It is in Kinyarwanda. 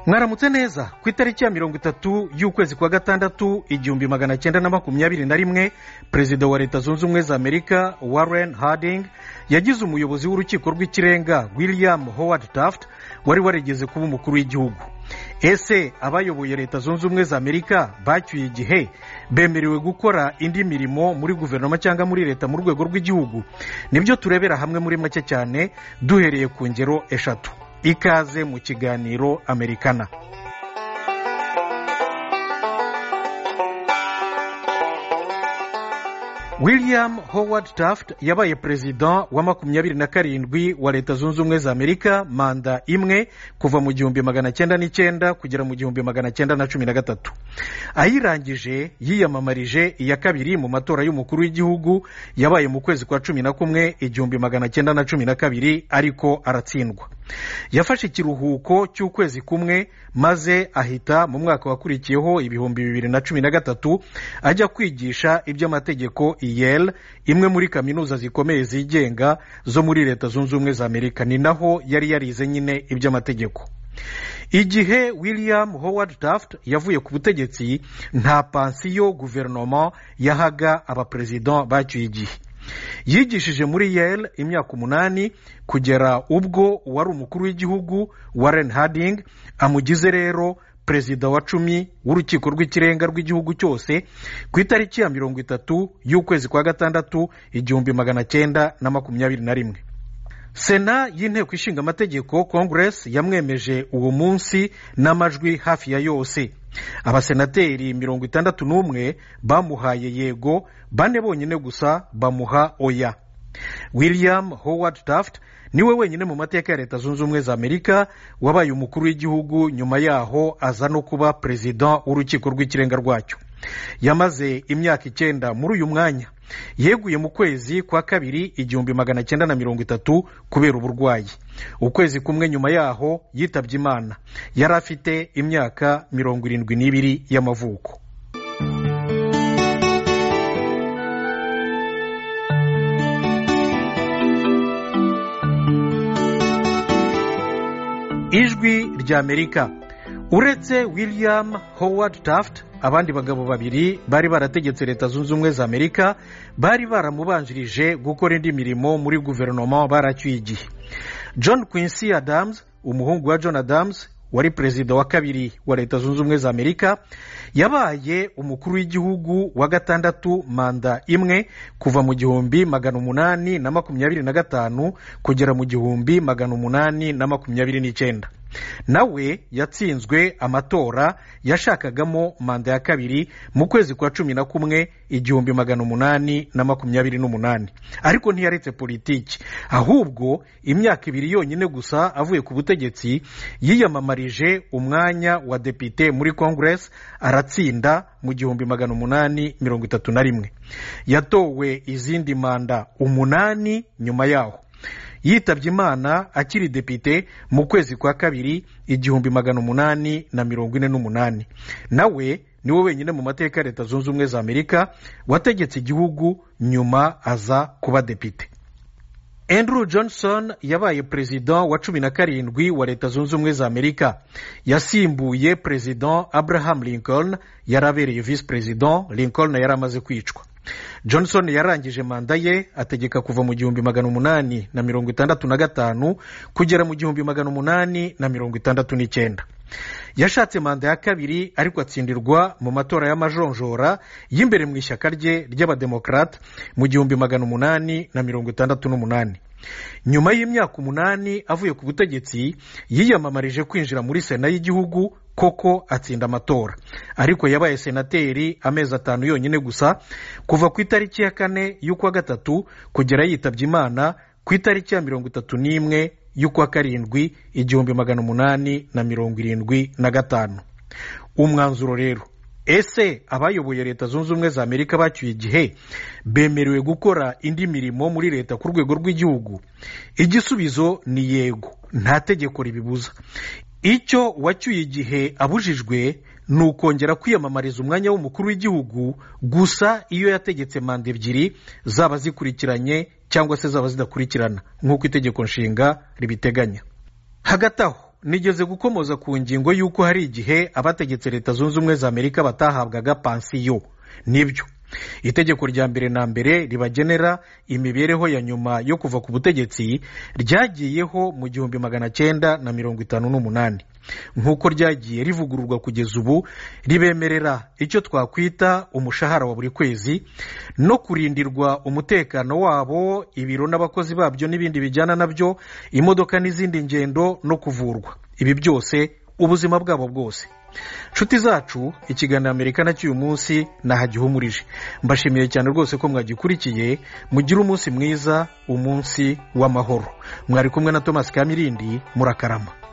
mwaramutse neza ku itariki ya mirongo itatu y'ukwezi kwa gatandatu igihumbi magana cyenda na makumyabiri na rimwe perezida wa leta zunze ubumwe za amerika warren harding yagize umuyobozi w'urukiko rw'ikirenga william howard taft wari warigeze kuba umukuru w'igihugu ese abayoboye leta zunze ubumwe za amerika bacyuye igihe bemerewe gukora indi mirimo muri guverinoma cyangwa muri leta mu rwego rw'igihugu nibyo turebera hamwe muri make cyane duhereye ku ngero eshatu ikaze mu kiganiro amerikana william howard taft yabaye perezida wa makumyabiri na karindwi wa leta zunze ubumwe za amerika manda imwe kuva mu gihumbi magana cyenda n'icyenda kugera mu gihumbi magana cyenda na cumi na gatatu ayirangije yiyamamarije iya kabiri mu matora y'umukuru w'igihugu yabaye mu kwezi kwa cumi na kumwe igihumbi magana cyenda na cumi na kabiri ariko aratsindwa yafashe ikiruhuko cy'ukwezi kumwe maze ahita mu mwaka wakurikiyeho ibihumbi bibiri na cumi na gatatu ajya kwigisha iby'amategeko Yale imwe muri kaminuza zikomeye zigenga zo muri leta zunze ubumwe za amerika ni naho yari yarize nyine iby'amategeko igihe william howard taft yavuye ku butegetsi nta pansiyo guverinoma yahaga abaperezida bacyuye igihe yigishije muri Yale imyaka umunani kugera ubwo wari umukuru w'igihugu warren harding amugize rero perezida wa cumi w'urukiko rw'ikirenga rw'igihugu cyose ku itariki ya mirongo itatu y'ukwezi kwa gatandatu igihumbi magana cyenda na makumyabiri na rimwe sena y'inteko ishinga amategeko congress yamwemeje uwo munsi n'amajwi hafi ya yose abasenateri mirongo itandatu n'umwe bamuhaye yego bane bonyine gusa bamuha oya william howard taft niwe wenyine mu mateka ya leta zunze ubumwe za amerika wabaye umukuru w'igihugu nyuma yaho aza no kuba perezida w'urukiko rw'ikirenga rwacyo yamaze imyaka icyenda muri uyu mwanya yeguye mu kwezi kwa kabiri igihumbi magana cyenda na mirongo itatu kubera uburwayi ukwezi kumwe nyuma yaho yitabye imana yari afite imyaka mirongo irindwi n'ibiri y'amavuko ijwi rya amerika uretse william howard taft abandi bagabo babiri bari barategetse leta zunze ubumwe za amerika bari baramubanjirije gukora indi mirimo muri guverinoma baracyuye igihe john quincy adams umuhungu wa john adams wari perezida wa kabiri wa leta zunze ubumwe za amerika yabaye umukuru w'igihugu wa gatandatu manda imwe kuva mu gihumbi magana umunani na makumyabiri na gatanu kugera mu gihumbi magana umunani na makumyabiri n'icyenda nawe yatsinzwe amatora yashakagamo manda ya kabiri mu kwezi kwa cumi na kumwe igihumbi magana umunani na makumyabiri n'umunani ariko ntiyaretse politiki ahubwo imyaka ibiri yonyine gusa avuye ku butegetsi yiyamamarije umwanya wa depite muri congress aratsinda mu gihumbi magana umunani mirongo itatu na rimwe yatowe izindi manda umunani nyuma yaho yitabye imana akiri depite mu kwezi kwa kabiri igihumbi magana umunani na mirongo ine n'umunani nawe niwe wenyine mu mateka ya leta zunze ubumwe za amerika wategetse igihugu nyuma aza kuba depite Andrew johnson yabaye perezida wa cumi na karindwi wa leta zunze ubumwe za amerika yasimbuye perezida abraham lincoln yari abereye visi perezida lincoln yari amaze kwicwa johnson yarangije manda ye ategeka kuva mu gihumbi magana umunani na mirongo itandatu na gatanu kugera mu gihumbi magana umunani na mirongo itandatu n'icyenda yashatse manda ya kabiri ariko atsindirwa mu matora y'amajonjora y'imbere mu ishyaka rye ry'abademokarate mu gihumbi magana umunani na mirongo itandatu n'umunani nyuma y'imyaka umunani avuye ku butegetsi yiyamamarije kwinjira muri sena y'igihugu koko atsinda amatora ariko yabaye senateri amezi atanu yonyine gusa kuva ku itariki ya kane y'ukwa gatatu kugera yitabye imana ku itariki ya mirongo itatu n'imwe y'ukwa karindwi igihumbi magana umunani na mirongo irindwi na gatanu umwanzuro rero ese abayoboye leta zunze ubumwe za amerika bacyuye igihe bemerewe gukora indi mirimo muri leta ku rwego rw'igihugu igisubizo ni yego nta tegeko ribibuza icyo wacyuye igihe abujijwe ni ukongera kwiyamamariza umwanya w'umukuru w'igihugu gusa iyo yategetse manda ebyiri zaba zikurikiranye cyangwa se zaba zidakurikirana nk'uko itegeko nshinga ribiteganya hagati aho nigeze gukomoza ku ngingo y'uko hari igihe abategetse leta zunze ubumwe za amerika batahabwaga pansiyo nibyo itegeko rya mbere na mbere ribagenera imibereho ya nyuma yo kuva ku butegetsi ryagiyeho mu gihumbi magana cyenda na mirongo itanu n'umunani nk'uko ryagiye rivugururwa kugeza ubu ribemerera icyo twakwita umushahara wa buri kwezi no kurindirwa umutekano wabo ibiro n'abakozi babyo n'ibindi bijyana nabyo imodoka n'izindi ngendo no kuvurwa ibi byose ubuzima bwabo bwose nshuti zacu ikiganiro amerika na cy'uyu munsi nahagihumurije mbashimiye cyane rwose ko mwagikurikiye mugire umunsi mwiza umunsi w'amahoro mwari kumwe na thomas kamirindi murakarama